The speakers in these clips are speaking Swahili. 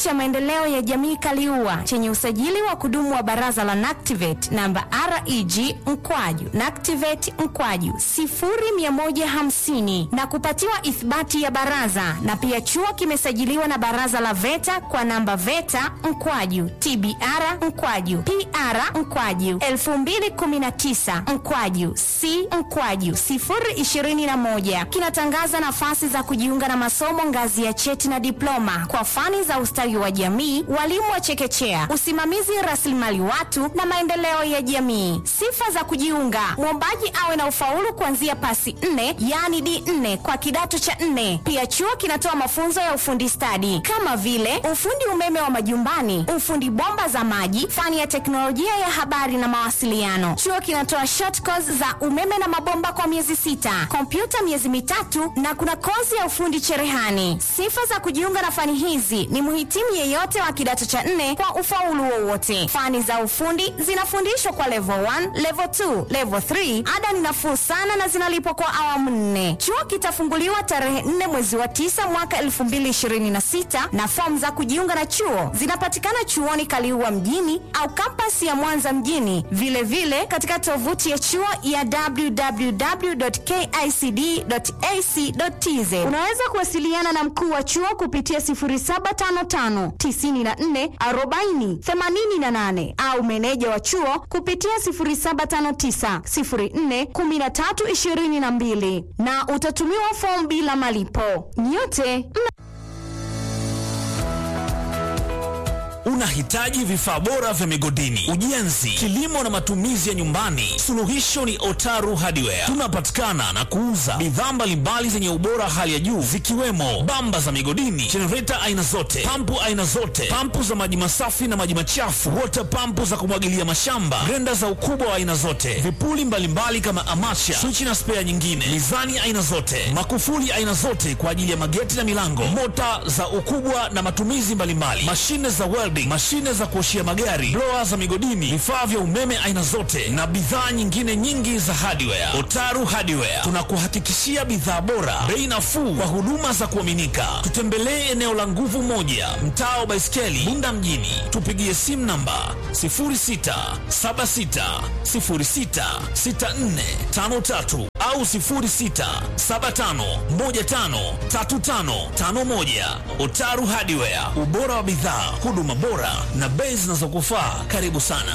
cha maendeleo ya jamii Kaliua chenye usajili wa kudumu wa baraza la NACTIVATE namba REG mkwaju NACTIVATE mkwaju 0150 na kupatiwa ithibati ya baraza, na pia chuo kimesajiliwa na baraza la VETA kwa namba VETA mkwaju TBR mkwaju PR mkwaju 2019 mkwaju C mkwaju 021 kinatangaza nafasi za kujiunga na masomo ngazi ya cheti na diploma kwa fani za ustawi wa jamii, walimu wa chekechea, usimamizi rasilimali watu na maendeleo ya jamii. Sifa za kujiunga: mwombaji awe na ufaulu kuanzia pasi 4 yaani D4 kwa kidato cha 4. Pia chuo kinatoa mafunzo ya ufundi stadi kama vile ufundi umeme wa majumbani, ufundi bomba za maji, fani ya teknolojia ya habari na mawasiliano. Chuo kinatoa short course za umeme na mabomba kwa miezi sita, kompyuta miezi mitatu na kuna kozi ya ufundi cherehani. Sifa za kujiunga na fani hizi ni mhitimu yeyote wa kidato cha nne kwa ufaulu wowote. Fani za ufundi zinafundishwa kwa level 1, level 2, level 3. Ada ni nafuu sana na zinalipwa kwa awamu nne. Chuo kitafunguliwa tarehe 4 mwezi wa 9 mwaka 2026 na fomu za kujiunga na chuo zinapatikana chuoni Kaliua mjini au kampasi ya Mwanza mjini, vilevile vile katika tovuti ya chuo ya www.kicd.ac.tz. Unaweza kuwasiliana na mkuu wa chuo kupitia 0755 94 40 88 au meneja wa chuo kupitia 0759 04 13 22 na utatumiwa fomu bila malipo. Nyote mna Unahitaji vifaa bora vya migodini, ujenzi, kilimo na matumizi ya nyumbani? Suluhisho ni Otaru Hardware. Tunapatikana na kuuza bidhaa mbalimbali zenye ubora hali ya juu zikiwemo bamba za migodini, jenereta aina zote, pampu aina zote, pampu za maji masafi na maji machafu, water pampu za kumwagilia mashamba, grenda za ukubwa wa aina zote, vipuli mbalimbali kama amacha, swichi na spea nyingine, mizani aina zote, makufuli aina zote kwa ajili ya mageti na milango, mota za ukubwa na matumizi mbalimbali, mashine za welding, mashine za kuoshia magari, blower za migodini, vifaa vya umeme aina zote na bidhaa nyingine nyingi za hardware. Otaru Hardware tunakuhakikishia bidhaa bora, bei nafuu kwa huduma za kuaminika. Tutembelee eneo la Nguvu Moja, mtaa wa Baiskeli, Bunda mjini. Tupigie simu namba 0676066453 au 0675153551. Otaru Hardware, ubora wa bidhaa, huduma bora na bei zinazokufaa. Karibu sana.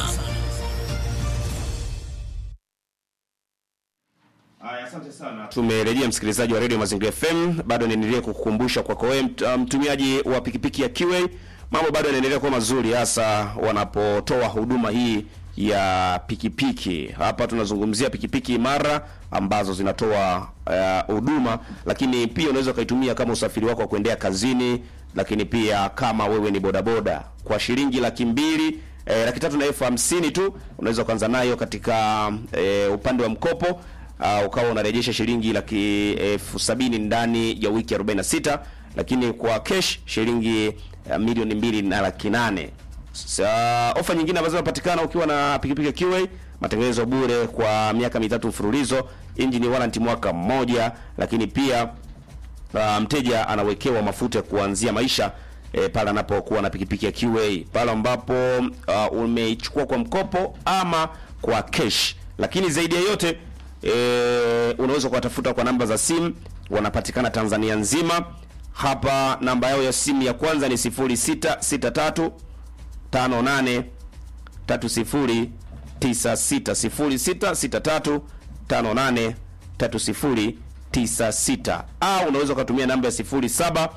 Haya, asante sana. Tumerejea msikilizaji wa Radio Mazingira FM, bado niendelee kukukumbusha kwako wewe mt- mtumiaji wa pikipiki ya QA, mambo bado yanaendelea kuwa mazuri, hasa wanapotoa huduma hii ya pikipiki. Hapa tunazungumzia pikipiki imara ambazo zinatoa eh, huduma, lakini pia unaweza ukaitumia kama usafiri wako wa kuendea kazini, lakini pia kama wewe ni bodaboda kwa shilingi laki mbili eh, laki tatu na elfu hamsini tu unaweza kuanza nayo katika eh, upande wa mkopo uh, ukawa unarejesha shilingi laki elfu sabini ndani ya wiki 46 lakini kwa cash shilingi uh, milioni mbili na laki nane Sa, ofa nyingine ambazo zinapatikana ukiwa na pikipiki ya QA, matengenezo bure kwa miaka mitatu mfululizo, engine warranty mwaka mmoja, lakini pia uh, mteja anawekewa mafuta ya kuanzia maisha e, pale anapokuwa na pikipiki ya QA, pale ambapo uh, umeichukua kwa mkopo ama kwa cash. Lakini zaidi ya yote e, unaweza kuwatafuta kwa namba za simu, wanapatikana Tanzania nzima. Hapa namba yao ya simu ya kwanza ni 0663 58 30 96 0663 58 30 96 au unaweza ukatumia namba ya 0746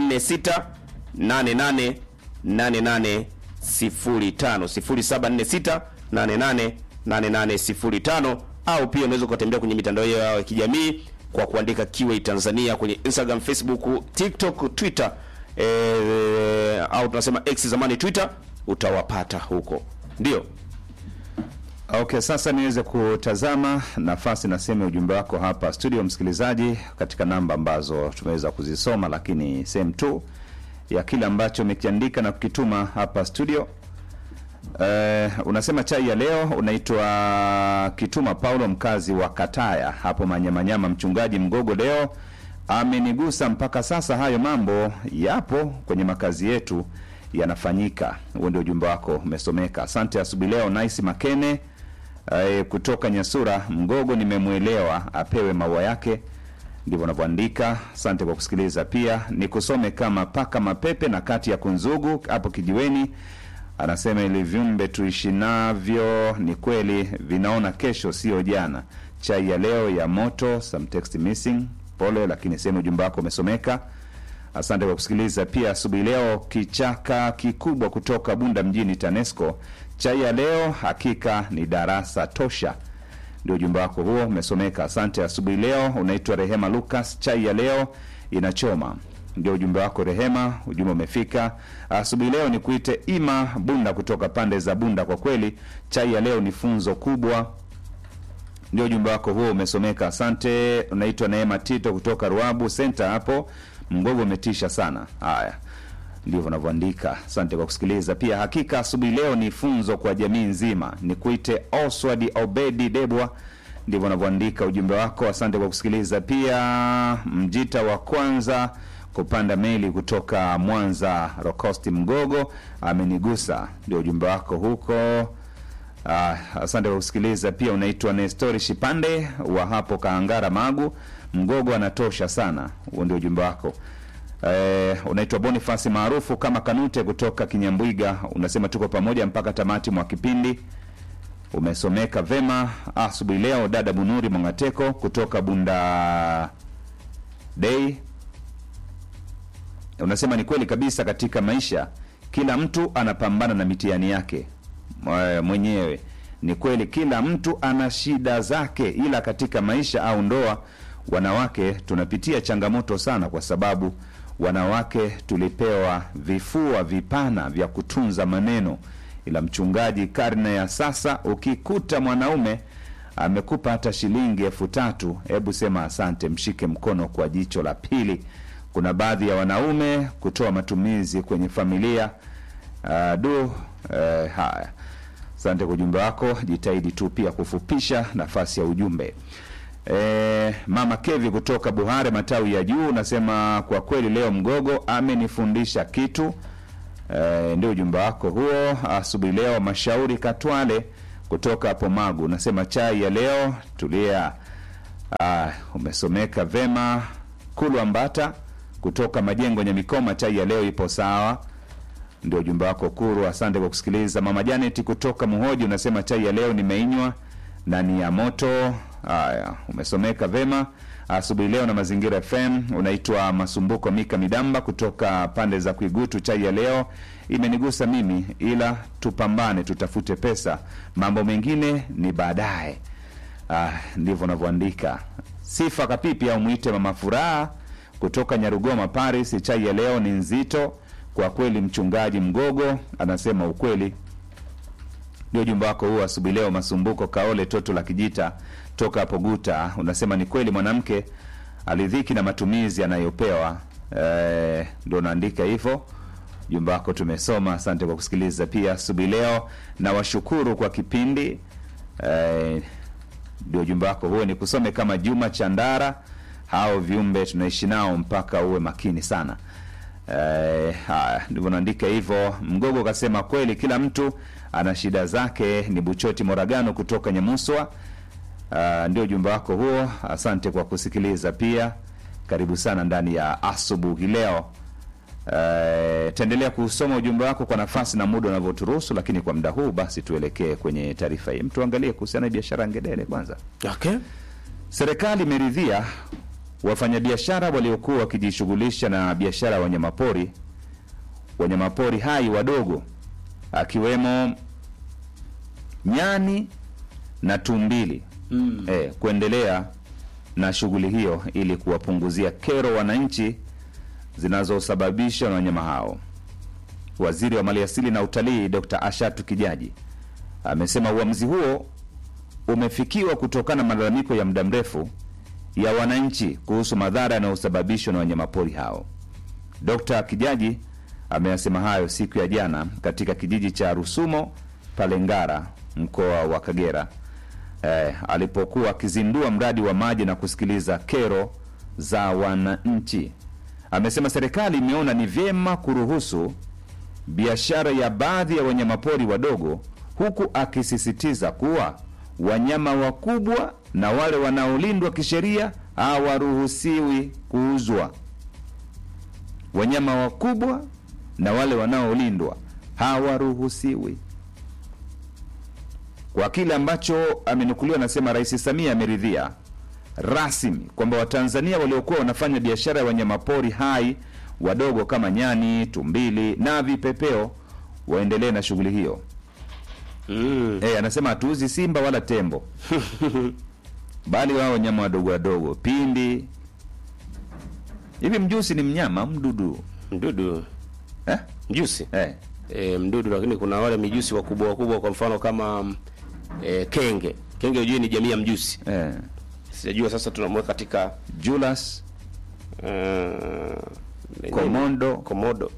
88 88 05 0746 88 88 05 au pia unaweza ukatembea kwenye mitandao yao ya kijamii kwa kuandika QA Tanzania kwenye Instagram, Facebook, TikTok, Twitter eh, au tunasema X zamani Twitter, utawapata huko. Ndio. Okay, sasa niweze kutazama nafasi na sehemu ya ujumbe wako hapa studio, msikilizaji, katika namba ambazo tumeweza kuzisoma, lakini sehemu tu ya kile ambacho umekiandika na kukituma hapa studio. Eh, unasema chai ya leo unaitwa Kituma Paulo, mkazi wa Kataya hapo Manyamanyama. Mchungaji Mgogo leo amenigusa mpaka sasa. Hayo mambo yapo kwenye makazi yetu, yanafanyika. Huo ndio ujumbe wako umesomeka. Asante asubuhi leo. Nice Makene eh, kutoka Nyasura Mgogo, nimemwelewa apewe maua yake, ndivyo anavyoandika. Asante kwa kusikiliza. Pia nikusome kama paka mapepe na kati ya kunzugu hapo kijiweni anasema ili viumbe tuishi navyo ni kweli vinaona kesho, sio jana. Chai ya leo ya moto, some text missing, pole, lakini sehemu ujumbe wako umesomeka. Asante kwa kusikiliza. Pia asubuhi leo, kichaka kikubwa kutoka Bunda mjini, TANESCO. Chai ya leo hakika ni darasa tosha, ndio ujumbe wako huo umesomeka. Asante. Asubuhi leo unaitwa Rehema Lucas. Chai ya leo inachoma ndio ujumbe wako Rehema, ujumbe umefika asubuhi leo. Ni kuite Ima Bunda kutoka pande za Bunda. Kwa kweli chai ya leo ni funzo kubwa, ndio ujumbe wako huo umesomeka. Asante. Unaitwa Neema Tito kutoka Ruabu Center hapo Mgogo, umetisha sana. Haya, ndivyo unavyoandika. Asante kwa kusikiliza. Pia hakika asubuhi leo ni funzo kwa jamii nzima. Ni kuite Oswald Obedi Debwa ndivyo unavyoandika ujumbe wako. Asante kwa kusikiliza. Pia Mjita wa kwanza kupanda meli kutoka Mwanza Rokosti Mgogo amenigusa, ndio ujumbe wako huko. Ah, asante kwa kusikiliza. Pia unaitwa Nestori Shipande wa hapo Kaangara Magu Mgogo, anatosha sana. Huo ndio ujumbe wako. Eh, unaitwa Bonifasi maarufu kama Kanute kutoka Kinyambwiga, unasema tuko pamoja mpaka tamati mwa kipindi umesomeka vema asubuhi leo. Dada Bunuri Mongateko kutoka Bunda Day unasema ni kweli kabisa, katika maisha kila mtu anapambana na mitihani yake mwe- mwenyewe. Ni kweli kila mtu ana shida zake, ila katika maisha au ndoa, wanawake tunapitia changamoto sana, kwa sababu wanawake tulipewa vifua vipana vya kutunza maneno ila mchungaji, karne ya sasa, ukikuta mwanaume amekupa hata shilingi elfu tatu hebu sema asante, mshike mkono kwa jicho la pili. Kuna baadhi ya wanaume kutoa matumizi kwenye familia uh, du uh, haya. Asante kwa ujumbe wako, jitahidi tu pia kufupisha nafasi ya ujumbe. E, mama Kevi kutoka Buhare matawi ya juu unasema kwa kweli leo Mgogo amenifundisha kitu. E, ndio ujumbe wako huo asubuhi leo. Mashauri Katwale kutoka hapo Magu unasema chai ya leo tulia. Ah, umesomeka vema. Kulu Ambata kutoka Majengo Nyamikoma, chai ya leo ipo sawa ndio ujumbe wako Kuru, asante kwa kusikiliza. Mama Janet kutoka Muhoji unasema chai ya leo nimeinywa na ni ya moto. Haya, umesomeka vema asubuhi leo na Mazingira FM. Unaitwa Masumbuko Mika Midamba kutoka pande za Kuigutu, chai ya leo imenigusa mimi, ila tupambane, tutafute pesa, mambo mengine ni baadaye. Ah, ndivyo unavyoandika. Sifa Kapipi au mwite Mama Furaha kutoka Nyarugoma Paris, chai ya leo ni nzito kwa kweli. Mchungaji Mgogo anasema ukweli. Ndio ujumbe wako huo asubuhi leo. Masumbuko Kaole Toto la Kijita toka hapo Guta unasema ni kweli mwanamke alidhiki na matumizi anayopewa. Eh, ndio unaandika hivyo. Ujumbe wako tumesoma, asante kwa kusikiliza pia asubuhi leo na washukuru kwa kipindi eh, ndio ujumbe wako huo. Ni kusome kama Juma Chandara, hao viumbe tunaishi nao mpaka uwe makini sana. Eh, haya ndivyo naandika hivyo. Mgogo kasema kweli, kila mtu ana shida zake. Ni Buchoti Moragano kutoka Nyamuswa. Uh, ndio ujumbe wako huo, asante kwa kusikiliza pia. Karibu sana ndani ya asubuhi leo. Uh, taendelea kusoma ujumbe wako kwa nafasi na muda unavyoturuhusu, lakini kwa muda huu basi tuelekee kwenye taarifa hii. Mtu angalie kuhusiana na biashara ngedere kwanza. Okay. Serikali imeridhia wafanyabiashara waliokuwa wakijishughulisha na biashara ya wanyamapori wanyamapori hai wadogo akiwemo nyani na tumbili mm. eh, kuendelea na shughuli hiyo ili kuwapunguzia kero wananchi zinazosababishwa na wanyama hao. Waziri wa Maliasili na Utalii Dr. Ashatu Kijaji amesema uamuzi huo umefikiwa kutokana na malalamiko ya muda mrefu ya wananchi kuhusu madhara yanayosababishwa na wanyamapori hao. Dr. Kijaji ameyasema hayo siku ya jana katika kijiji cha Rusumo pale Ngara, mkoa wa Kagera, eh, alipokuwa akizindua mradi wa maji na kusikiliza kero za wananchi. Amesema serikali imeona ni vyema kuruhusu biashara ya baadhi ya wanyamapori wadogo, huku akisisitiza kuwa wanyama wakubwa na wale wanaolindwa kisheria hawaruhusiwi kuuzwa. Wanyama wakubwa na wale wanaolindwa hawaruhusiwi. Kwa kile ambacho amenukuliwa, anasema Rais Samia ameridhia rasmi kwamba Watanzania waliokuwa wanafanya biashara ya wanyamapori hai wadogo kama nyani, tumbili na vipepeo waendelee na shughuli hiyo. Mm. Eh, anasema hatuuzi simba wala tembo bali wao wanyama wadogo wadogo, pindi. Hivi mjusi ni mnyama mdudu Mdudu eh? mjusi Eh. e, mdudu, lakini kuna wale mijusi wakubwa wakubwa, kwa mfano kama e, kenge. Kenge hujui ni jamii ya mjusi, Eh. sijajua sasa tunamweka katika Julas, uh, Komodo. komodo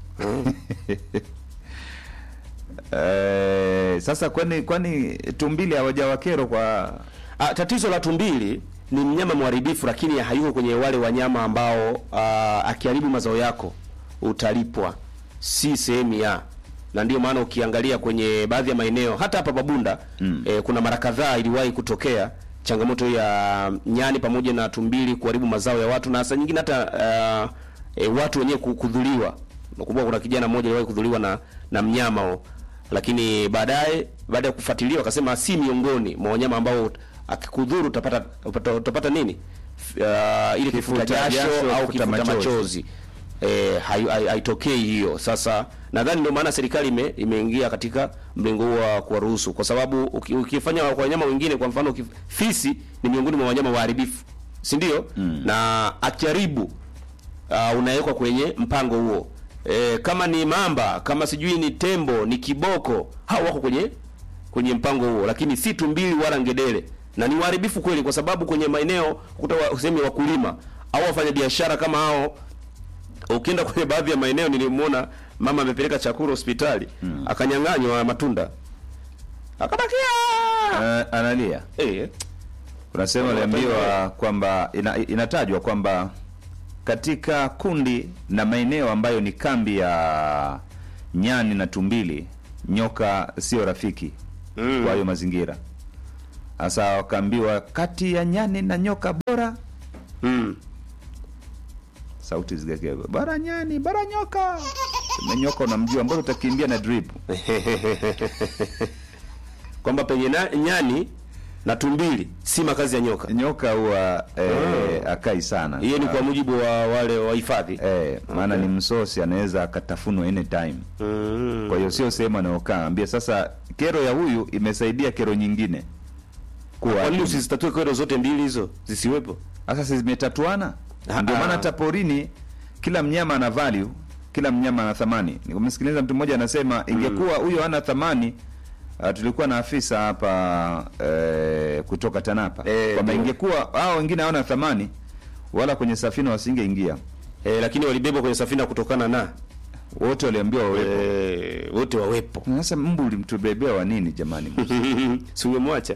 Eh, sasa kwani kwani tumbili hawajawakero kwa Ah, tatizo la tumbili ni mnyama mharibifu, lakini hayuko kwenye wale wanyama ambao ah, akiharibu mazao yako utalipwa, si sehemu ya na ndio maana ukiangalia kwenye baadhi ya maeneo hata hapa Babunda mm. eh, kuna mara kadhaa iliwahi kutokea changamoto ya nyani pamoja na tumbili kuharibu mazao ya watu na hasa nyingine hata ah, eh, watu wenyewe ku- kudhuliwa. Nakumbuka kuna kijana mmoja aliwahi kudhuliwa na na mnyama huo, lakini baadaye baada ya kufuatilia wakasema si miongoni mwa wanyama ambao akikudhuru utapata utapata, utapata nini F- uh, ile kifuta Kifuta jasho jasho, au kifuta kifuta machozi. machozi eh, hai- hai- haitokei hiyo. Sasa nadhani ndio maana serikali ime, imeingia katika mlengo huo wa kuwaruhusu, kwa sababu uki- ukifanya kwa wanyama wengine, kwa mfano uki- fisi ni miongoni mwa wanyama waharibifu, si ndio? na akiharibu uh, unawekwa kwenye mpango huo. E, kama ni mamba, kama sijui ni tembo, ni kiboko, hao wako kwenye kwenye mpango huo, lakini si tumbili wala ngedere, na ni waharibifu kweli, kwa sababu kwenye maeneo kuta wa- sehemu ya wakulima au wafanya biashara kama hao ukienda kwenye baadhi ya maeneo nilimwona mama amepeleka chakula hospitali akanyang'anywa matunda akabakia eh, analia eh, unasema aliambiwa kwamba ina, inatajwa kwamba katika kundi na maeneo ambayo ni kambi ya nyani na tumbili, nyoka sio rafiki Mm. kwa hiyo mazingira. Sasa wakaambiwa kati ya nyani na nyoka bora, mm. sauti zikake bora nyani, bora nyoka. Sema nyoka unamjua, mbona utakimbia na drip? kwamba penye na, nyani na tumbili si makazi ya nyoka. Nyoka huwa eh, akai sana. Hiyo ni kwa mujibu wa wale wahifadhi eh, maana ni msosi, anaweza akatafunwa anytime. mm. Kwa hiyo sio sehemu anayokaa. Ambia sasa, kero ya huyu imesaidia kero nyingine kuwa Kwa nini usizitatue kero zote mbili hizo zisiwepo? sasa si zimetatuana. Ah, Ndio ah. maana hata porini kila mnyama ana value, kila mnyama ana thamani. Nimemsikiliza mtu mmoja anasema ingekuwa huyo hana thamani Uh, tulikuwa na afisa hapa eh, kutoka TANAPA Eh, kwamba ndio. ingekuwa hao wengine hawana thamani wala kwenye safina wasingeingia, Eh, lakini walibebwa kwenye safina kutokana na wote waliambiwa wawepo. eh, wote wawepo. Sasa mbu ulimtubebea wa nini jamani? si umemwacha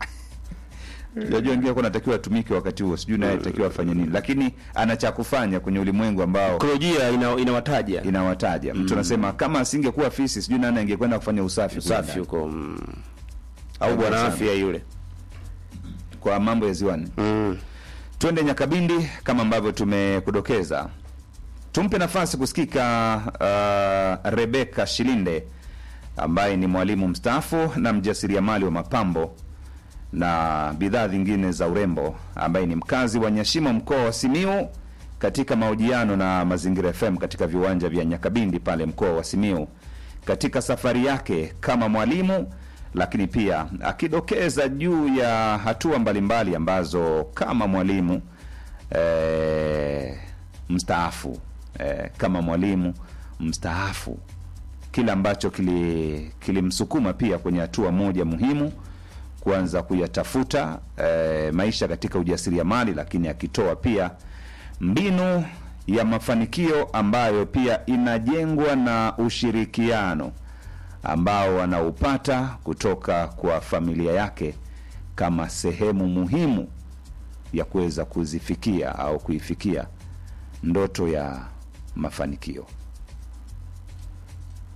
Unajua wengine kwa natakiwa atumike wakati huo, sijui naye atakiwa afanye nini, lakini ana cha kufanya kwenye ulimwengu ambao ekolojia ina, inawataja inawataja. Mtu anasema kama asingekuwa fisi, sijui nani angekwenda kufanya usafi kule usafi ndani. huko mm. au Asante bwana sana. afya yule kwa mambo ya ziwani. mm. Twende Nyakabindi kama ambavyo tumekudokeza, tumpe nafasi kusikika uh, Rebeka Shilinde ambaye ni mwalimu mstaafu na mjasiriamali wa mapambo na bidhaa zingine za urembo ambaye ni mkazi wa Nyashimo mkoa wa Simiu katika mahojiano na Mazingira FM katika viwanja vya Nyakabindi pale mkoa wa Simiu katika safari yake kama mwalimu, lakini pia akidokeza juu ya hatua mbalimbali ambazo kama mwalimu eh, mstaafu eh, kama mwalimu mstaafu kile ambacho kili- kilimsukuma pia kwenye hatua moja muhimu kuanza kuyatafuta eh, maisha katika ujasiriamali, lakini akitoa pia mbinu ya mafanikio ambayo pia inajengwa na ushirikiano ambao anaupata kutoka kwa familia yake kama sehemu muhimu ya kuweza kuzifikia au kuifikia ndoto ya mafanikio.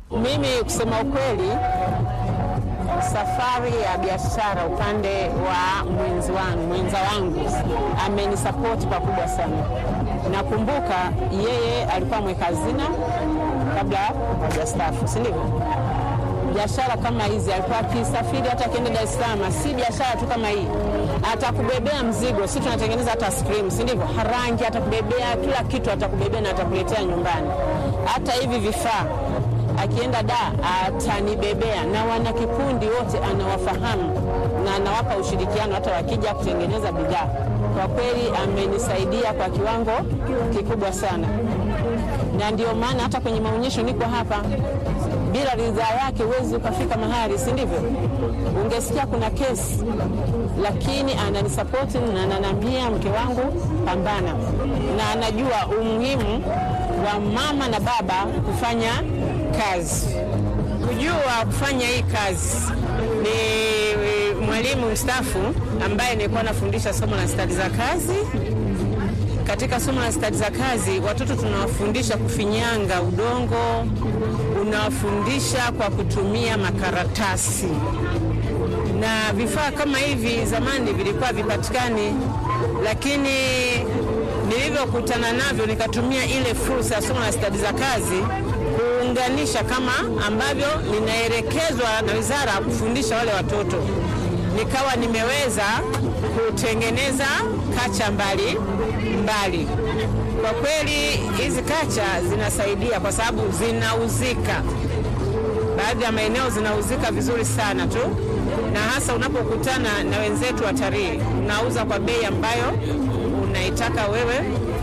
Mimi kusema ukweli, safari ya biashara upande wa mwenzi wangu mwenza wangu amenisapoti pakubwa sana. Nakumbuka yeye alikuwa mweka hazina kabla hajastaafu, si ndivyo? biashara kama hizi alikuwa akisafiri hata akienda Dar es Salaam, si biashara tu kama hii, atakubebea mzigo. Si tunatengeneza hata cream, si ndivyo? Harangi atakubebea kila kitu, atakubebea na atakuletea nyumbani. Hata hivi vifaa akienda da atanibebea, na wana kikundi wote anawafahamu na anawapa ushirikiano hata wakija kutengeneza bidhaa. Kwa kweli amenisaidia kwa kiwango kikubwa sana, na ndio maana hata kwenye maonyesho niko hapa bila ridhaa yake huwezi ukafika mahali, si ndivyo? Ungesikia kuna kesi, lakini ananisapoti na ananiambia mke wangu, pambana, na anajua umuhimu wa mama na baba kufanya kazi. Kujua kufanya hii kazi ni mwalimu mstaafu ambaye nilikuwa nafundisha somo la stadi za kazi. Katika somo la stadi za kazi, watoto tunawafundisha kufinyanga udongo, unawafundisha kwa kutumia makaratasi na vifaa kama hivi. Zamani vilikuwa vipatikani, lakini nilivyokutana navyo nikatumia ile fursa ya somo la stadi za kazi kuunganisha kama ambavyo ninaelekezwa na wizara kufundisha wale watoto, nikawa nimeweza kutengeneza kacha mbali mbali. Kwa kweli hizi kacha zinasaidia kwa sababu zinauzika, baadhi ya maeneo zinauzika vizuri sana tu, na hasa unapokutana na wenzetu watalii, unauza kwa bei ambayo unaitaka wewe.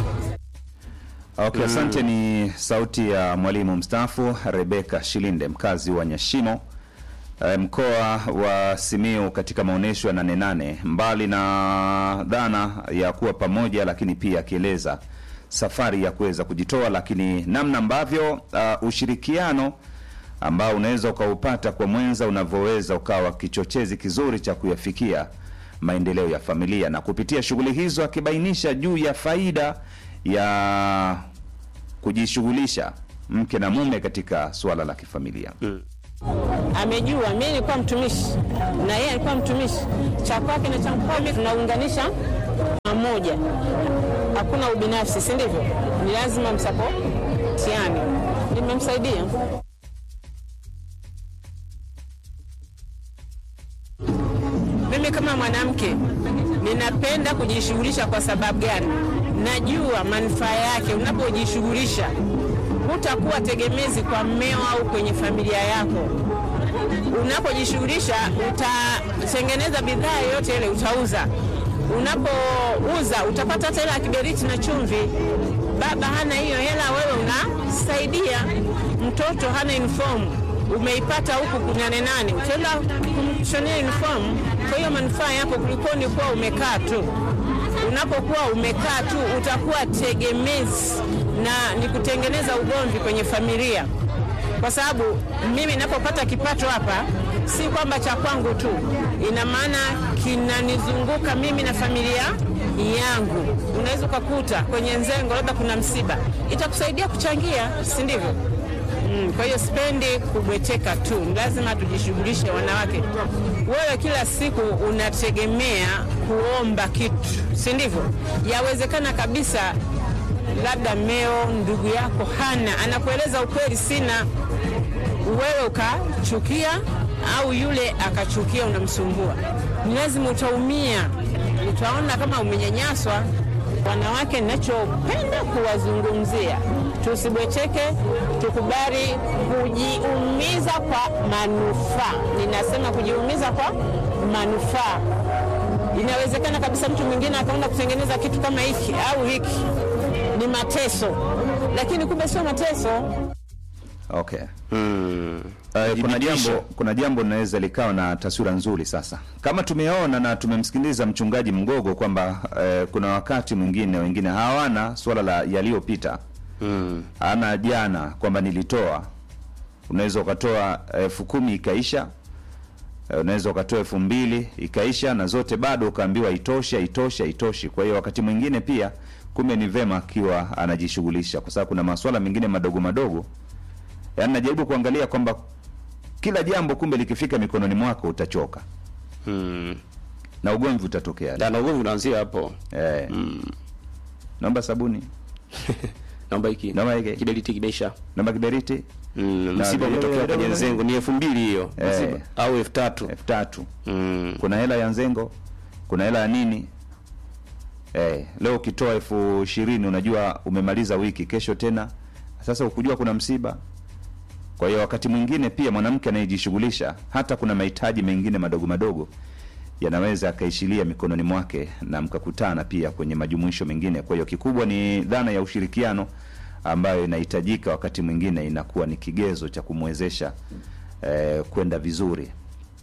Okay, asante. Ni sauti ya mwalimu mstaafu Rebeka Shilinde, mkazi wa Nyashimo, eh, mkoa wa Simiu, katika maonyesho ya Nane Nane. Mbali na dhana ya kuwa pamoja, lakini pia akieleza safari ya kuweza kujitoa, lakini namna ambavyo uh, ushirikiano ambao unaweza ukaupata kwa mwenza unavyoweza ukawa kichochezi kizuri cha kuyafikia maendeleo ya familia, na kupitia shughuli hizo akibainisha juu ya faida ya kujishughulisha mke na mume katika suala la kifamilia. Amejua mimi nilikuwa mtumishi na yeye alikuwa mtumishi, cha kwake na cha kwangu tunaunganisha pamoja, hakuna ubinafsi, si ndivyo? Ni lazima msapotiane. Nimemsaidia. Mimi kama mwanamke ninapenda kujishughulisha. Kwa sababu gani? Najua manufaa yake. Unapojishughulisha hutakuwa tegemezi kwa mmeo au kwenye familia yako. Unapojishughulisha utatengeneza bidhaa yoyote ile, utauza. Unapouza utapata hata hela ya kiberiti na chumvi. Baba hana hiyo hela, wewe unasaidia. Mtoto hana uniform, umeipata huku kunane nane, utaenda kumshonea uniform. Kwa hiyo manufaa yako kuliko ni kuwa umekaa tu. Unapokuwa umekaa tu utakuwa tegemezi na ni kutengeneza ugomvi kwenye familia, kwa sababu mimi ninapopata kipato hapa si kwamba cha kwangu tu, ina maana kinanizunguka mimi na familia yangu. Unaweza ukakuta kwenye nzengo labda kuna msiba, itakusaidia kuchangia, si ndivyo? Mm, kwa hiyo sipendi kubweteka tu, ni lazima tujishughulishe wanawake. Wewe kila siku unategemea kuomba kitu, si ndivyo? Yawezekana kabisa labda mmeo ndugu yako hana, anakueleza ukweli, sina, wewe ukachukia au yule akachukia, unamsumbua, ni lazima utaumia, utaona kama umenyanyaswa. Wanawake, ninachopenda kuwazungumzia, tusibwecheke, tukubali kujiumiza kwa manufaa. Ninasema kujiumiza kwa manufaa. Inawezekana kabisa mtu mwingine akaenda kutengeneza kitu kama hiki au hiki ni mateso, lakini kumbe sio mateso. Okay. Mm. Uh, kuna Thibitisho. jambo kuna jambo linaweza likawa na taswira nzuri sasa, kama tumeona na tumemsikiliza mchungaji Mgogo kwamba uh, kuna wakati mwingine wengine hawana swala la yaliyopita Mm. ana jana kwamba nilitoa, unaweza ukatoa elfu kumi ikaisha, eh, unaweza ukatoa elfu mbili ikaisha, na zote bado ukaambiwa itoshe, itoshe, itoshi. Kwa hiyo wakati mwingine pia kumbe ni vema akiwa anajishughulisha, kwa sababu kuna maswala mengine madogo madogo yaani najaribu kuangalia kwamba kila jambo kumbe likifika mikononi mwako utachoka Mm. na ugomvi utatokea Na ugomvi unaanzia hapo. eh. naomba sabuni Naomba hiki. Naomba hiki. Kiberiti kimeisha. naomba kiberiti Mm, Na msiba vile- umetokea vile- kwenye vile- Nzengo ni elfu mbili hiyo. Eh. Msiba. Au elfu tatu. elfu tatu Mm. kuna hela ya nzengo kuna hela ya nini eh, leo ukitoa elfu ishirini unajua umemaliza wiki kesho tena sasa ukujua kuna msiba kwa hiyo wakati mwingine pia mwanamke anayejishughulisha hata kuna mahitaji mengine madogo madogo yanaweza akaishilia mikononi mwake na mkakutana pia kwenye majumuisho mengine kwa hiyo kikubwa ni dhana ya ushirikiano ambayo inahitajika wakati mwingine inakuwa ni kigezo cha kumwezesha eh, kwenda vizuri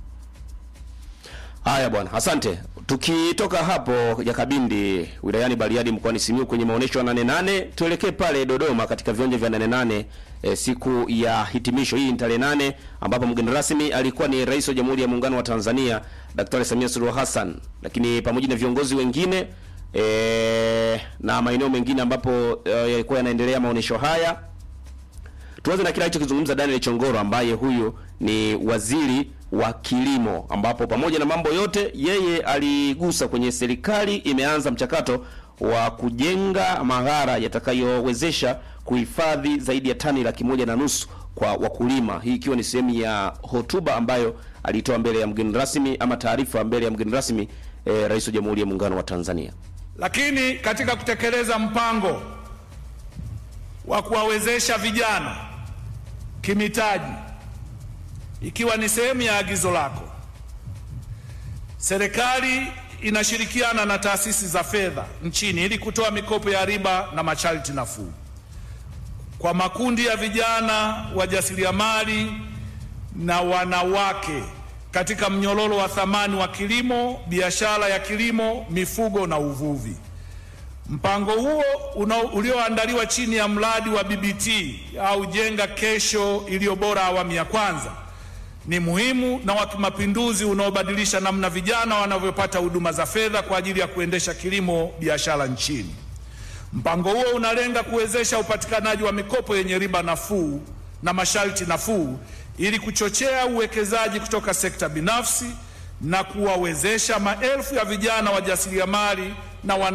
Haya bwana, asante. Tukitoka hapo Jakabindi wilayani Bariadi mkoani Simiyu kwenye maonyesho ya nane nane, tuelekee pale Dodoma katika viwanja vya nane nane e, siku ya hitimisho. Hii ni tarehe nane ambapo mgeni rasmi alikuwa ni Rais wa Jamhuri ya Muungano wa Tanzania Daktari Samia Suluhu Hassan, lakini pamoja na viongozi wengine e, na maeneo mengine ambapo e, yalikuwa yanaendelea maonyesho haya. Tuanze na kile alichokizungumza Daniel Chongoro ambaye huyu ni waziri wa kilimo, ambapo pamoja na mambo yote yeye aligusa kwenye serikali imeanza mchakato wa kujenga maghara yatakayowezesha kuhifadhi zaidi ya tani laki moja na nusu kwa wakulima, hii ikiwa ni sehemu ya hotuba ambayo alitoa mbele ya mgeni rasmi ama taarifa mbele ya mgeni rasmi eh, Rais wa Jamhuri ya Muungano wa Tanzania. Lakini katika kutekeleza mpango wa kuwawezesha vijana kimitaji, ikiwa ni sehemu ya agizo lako, serikali inashirikiana na taasisi za fedha nchini ili kutoa mikopo ya riba na masharti nafuu kwa makundi ya vijana wajasiriamali na wanawake katika mnyororo wa thamani wa kilimo, biashara ya kilimo, mifugo na uvuvi. Mpango huo una- ulioandaliwa chini ya mradi wa BBT au Jenga Kesho iliyo bora awamu ya kwanza ni muhimu na wa kimapinduzi unaobadilisha namna vijana wanavyopata huduma za fedha kwa ajili ya kuendesha kilimo biashara nchini. Mpango huo unalenga kuwezesha upatikanaji wa mikopo yenye riba nafuu na masharti nafuu ili kuchochea uwekezaji kutoka sekta binafsi na kuwawezesha maelfu ya vijana wajasiriamali na wana